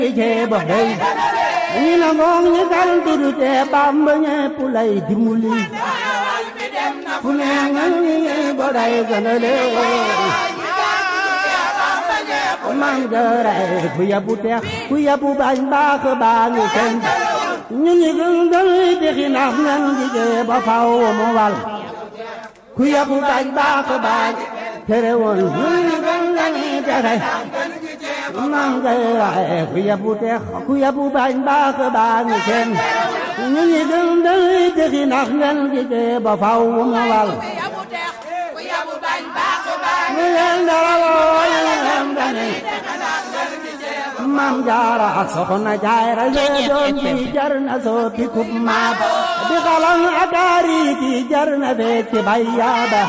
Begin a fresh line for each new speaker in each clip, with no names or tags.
jeeba day ñi na ngoon ñi gal dudu te Bamba ñépp lay dimbali fu ne nga ñi boday gënale man gëray ku yabu teex ku yabu bañ baax baa ngi kenn ñu ñi gën gën texi nax ngeen di jeeba faw mu wal ku yabu bañ baax baa tere woon ñu ñi gën gën texe man gëray ku yabu teex ku yabu bañ baax baa ngi kenn ñu ñi gën gën texi nax ngeen di jeeba faw mu wal ñu leen dara woo ñu leen dane Maam Jaara ak Soxna Jaara yee doom ji jar na soppi kub maab di xalang akaari ki jar na fekki bayyaaba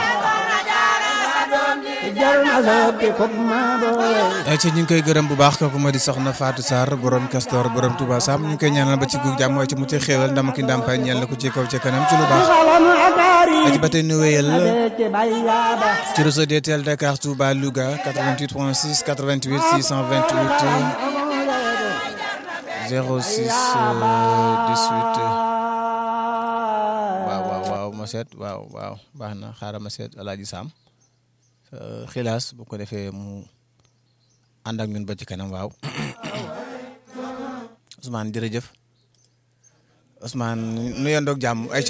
jar na soppi kub maab
ay ci ñu ngi koy gërëm bu baax kooku moo di soxna Fatou Sarr borom Castor borom Touba Sam ñu ngi koy ñaanal ba ci guug jàmm waaye ci mu ci xéewal ndam ki ndàmpaay ñeel na ko ci kaw ci kanam ci lu
di
baax
xalang akaari
ci ba tey nu wéyal
fekki bayyaaba
ci réseau DTL Dakar Touba Louga 88.6 88 628 06 euh, 18 waaw waaw waaw ma seet waaw waaw baax na xaaral ma seet Alaaji Sam euh, xilaas bu ko defee mu ànd ak ñun ba ci kanam waaw Ousmane jërëjëf Ousmane nu yendoog jàmm ay